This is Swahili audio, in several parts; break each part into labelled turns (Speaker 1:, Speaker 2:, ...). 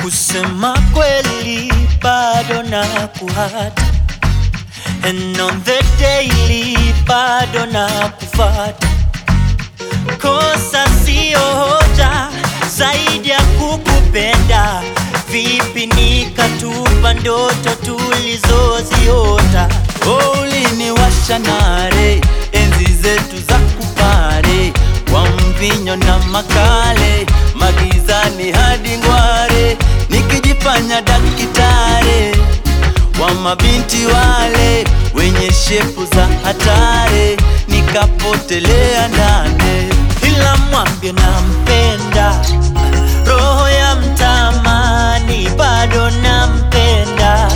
Speaker 1: Kusema kweli bado na kuhata And on the daily bado na kufata Kosa sio hoja zaidi ya kukupenda Vipi nikatupa ndoto tulizoziota
Speaker 2: Oh, uliniwasha nare enzi zetu za kupare kwa mvinyo na makale magizani hadi ngware nikijifanya dakitare wa mabinti wale wenye shepu za hatare nikapotelea ndane
Speaker 1: ila mwambie nampenda, roho ya mtamani bado nampenda.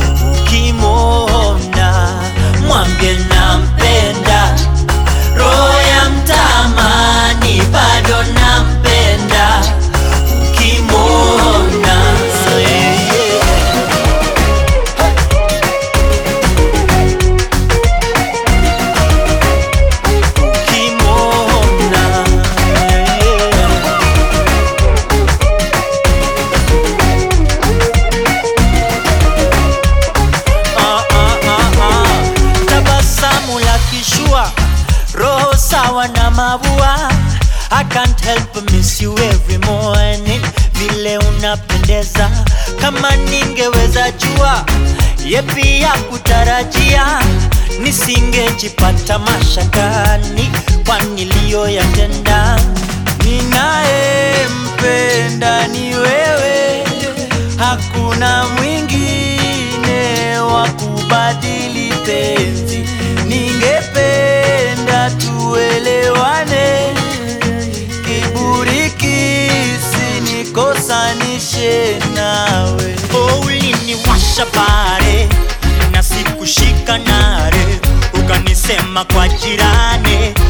Speaker 1: Ukimwona mwambie nampenda, roho ya mtamani bado nampenda. Ukimwona yeah, yeah. Ukimwona yeah. Ah, ah, ah, ah. Tabasamu la kishua, roho sawa na mabua. I can't help but miss you every morning, vile unapendeza. Kama ningeweza jua yepi ya kutarajia, nisingejipata mashakani kwa niliyoyatenda.
Speaker 2: Ninayempenda ni wewe, hakuna mwingine wa kubadili penzi. Ningependa tuelewane, kiburi kisinikosanishe nawe.
Speaker 1: Oh, uliniwasha pale na sikushika nare, ukanisema kwa jirani